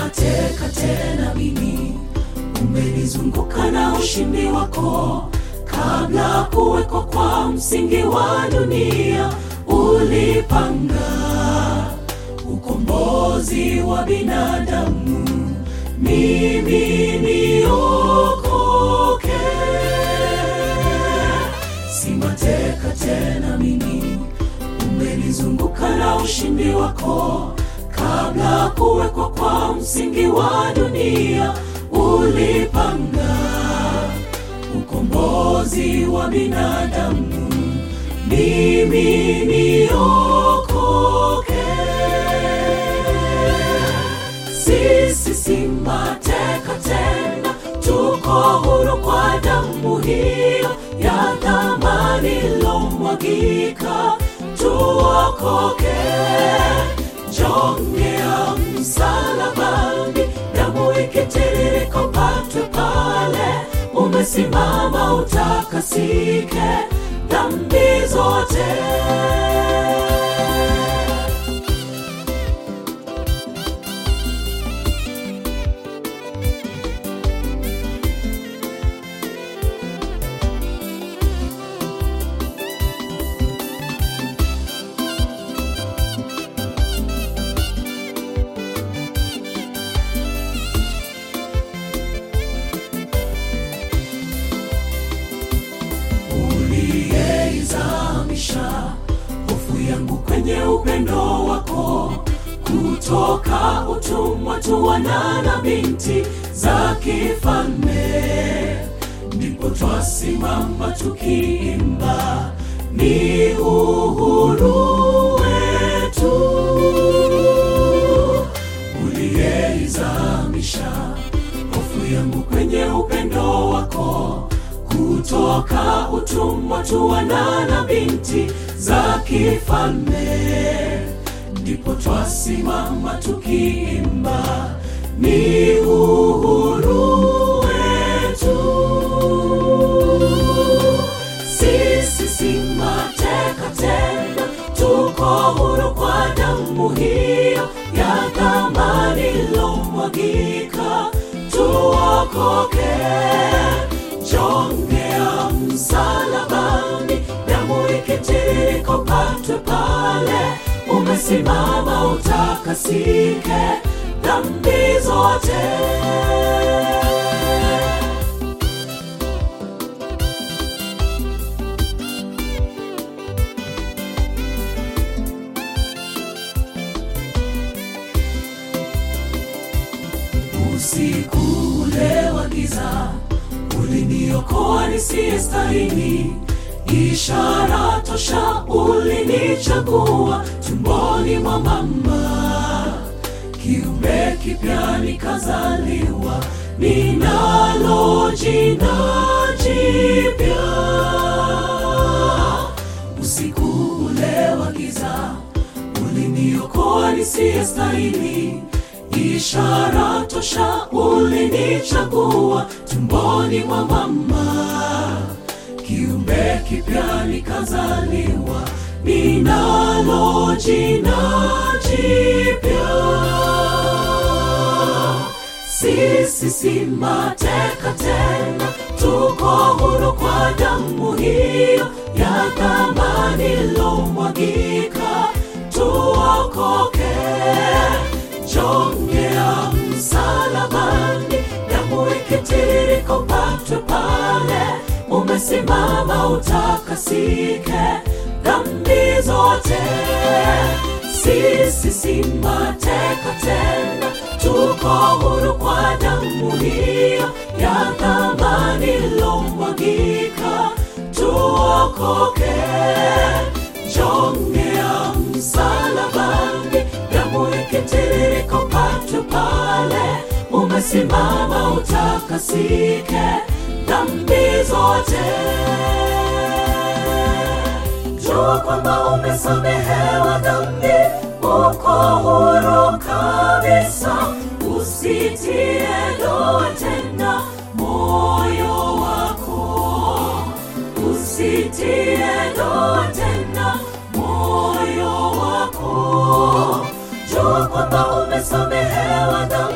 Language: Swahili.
mateka tena mimi, umenizunguka na ushindi wako. Kabla kuwekwa kwa msingi wa dunia, ulipanga ukombozi wa binadamu, mimi niokoke. Si mateka tena mimi, umenizunguka na ushindi wako. Kabla kuwekwa kwa msingi wa dunia, ulipanga ukombozi wa binadamu, mimi niokoke. Sisi si mateka tena, tuko huru kwa damu hiyo ya thamani ilomwagika, tuokoke. Jongea msalabani, damu ikitiririka upatwe pale, umesimama utakasike dhambi zote. uliyeizamisha hofu yangu kwenye upendo wako, kutoka utumwa tu wana na binti za kifalme, ndipo twasimama tukiimba, ni uhuru wetu uliyeizamisha hofu yangu kwenye upendo wako kutoka utumwa tu wana na binti za kifalme, ndipo twasimama tukiimba, ni uhuru wetu. Sisi si mateka tena, tuko huru kwa damu hiyo ya thamani ilomwagika, tuokoke. Jongea msalabani, damu ikitiririka upatwe pale, umesimama utakasike dhambi zote. Usiku ule wa giza uliniokoa nisiyestahili, ishara tosha ulinichagua tumboni mwa mama, kiumbe kipya nikazaliwa, ninalo jina jipya. Usiku ule wa giza uliniokoa nisiyestahili, ishara tosha ulinichagua tumboni mwa mama, kiumbe kipya nikazaliwa, ninalo jina jipya. Sisi si mateka tena, tuko huru kwa damu hiyo ya thamani ilomwagika, tuokoke. Jongea msalabani, damu ikitiririka upatwe pale, umesimama utakasike dhambi zote. Sisi si mateka tena, tuko huru kwa damu hiyo ya thamani ilomwagika, tuokoke. Jongea msalabani, damu ikitiririka upatwe pale, umesimama utakasike dhambi zote. Jua kwamba umesamehewa dhambi, uko huru kabisa, usitie doa tena moyo wako, usitie doa tena moyo wako. Jua kwamba umesamehewa dhambi